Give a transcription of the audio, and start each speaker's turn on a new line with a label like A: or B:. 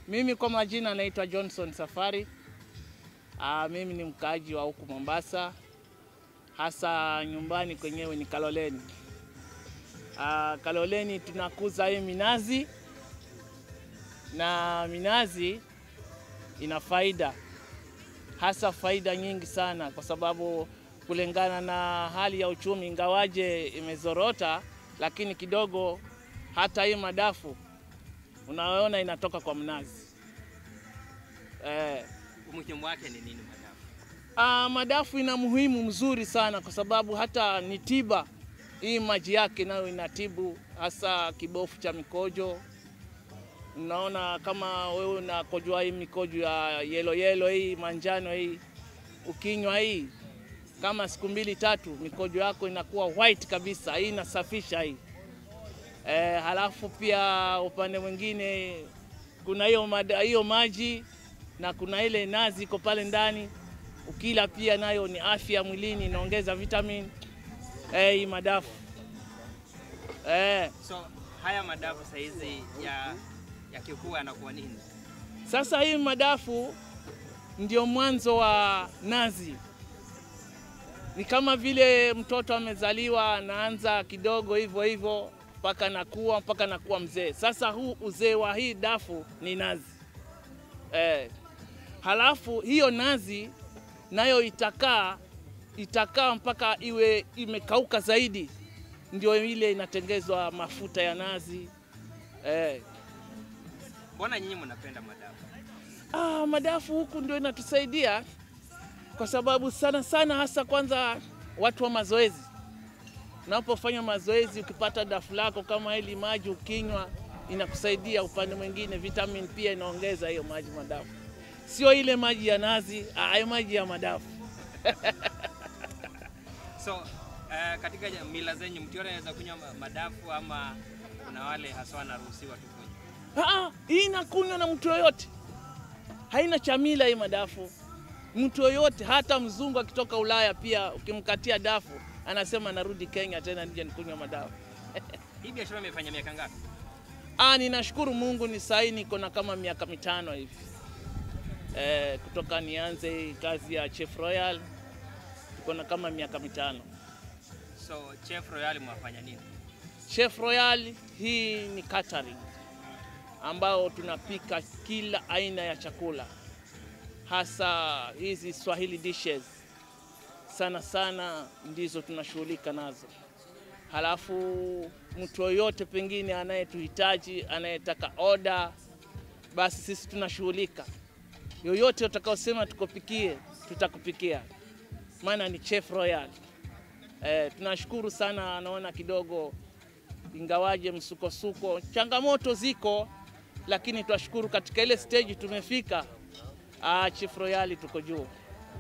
A: Mimi kwa majina naitwa Johnson Safari. Aa, mimi ni mkaaji wa huku Mombasa, hasa nyumbani kwenyewe ni Kaloleni. Aa, Kaloleni tunakuza hii minazi na minazi ina faida, hasa faida nyingi sana, kwa sababu kulingana na hali ya uchumi, ingawaje imezorota, lakini kidogo hata hii madafu unaona inatoka kwa mnazi eh.
B: Umuhimu wake ni nini madafu?
A: Ah, madafu ina muhimu mzuri sana kwa sababu hata ni tiba. Hii maji yake nayo inatibu hasa kibofu cha mikojo. Unaona kama wewe unakojoa hii mikojo ya yelo yelo hii manjano hii, ukinywa hii kama siku mbili tatu, mikojo yako inakuwa white kabisa. Hii inasafisha hii eh, halafu pia upande mwingine kuna hiyo mada- hiyo maji na kuna ile nazi iko pale ndani, ukila pia nayo ni afya mwilini, inaongeza vitamin eh, hii madafu eh.
B: So haya madafu saizi ya yakikuwa yanakuwa nini?
A: Sasa hii madafu ndio mwanzo wa nazi. Ni kama vile mtoto amezaliwa anaanza kidogo hivyo hivyo mpaka nakuwa mpaka nakuwa mzee. Sasa huu uzee wa hii dafu ni nazi eh. Halafu hiyo nazi nayo itakaa itakaa mpaka iwe imekauka zaidi, ndio ile inatengezwa mafuta ya nazi eh.
B: Mbona nyinyi mnapenda madafu?
A: Ah, madafu huku ndio inatusaidia kwa sababu sana sana, hasa kwanza watu wa mazoezi. Unapofanya mazoezi, ukipata dafu lako kama hili maji ukinywa, inakusaidia. Upande mwingine, vitamin pia inaongeza hiyo maji madafu, sio ile maji ya nazi, ah, hayo maji ya madafu.
B: So uh, katika ja- mila zenyu mtu yote anaweza kunywa ma- madafu ama kuna wale haswa wanaruhusiwa tu kunywa?
A: Ah, hii inakunywa na mtu yoyote, haina chamila hii madafu. Mtu yoyote, hata mzungu akitoka Ulaya pia ukimkatia dafu anasema narudi Kenya tena nije nikunywa madafu.
B: Hii biashara imefanya miaka ngapi?
A: Ah, ninashukuru Mungu ni sahi niko na kama miaka mitano hivi eh, kutoka nianze hii kazi ya Chef Royal niko na kama miaka mitano.
B: So Chef Royal mwafanya nini?
A: Chef Royal hii ni catering ambao tunapika kila aina ya chakula, hasa hizi Swahili dishes sana sana ndizo tunashughulika nazo. Halafu mtu yoyote pengine anayetuhitaji anayetaka oda, basi sisi tunashughulika. Yoyote utakaosema tukupikie, tutakupikia, maana ni Chef Royal. Eh, tunashukuru sana, naona kidogo ingawaje msukosuko, changamoto ziko, lakini twashukuru katika ile stage tumefika. Ah, Chief Royal tuko juu.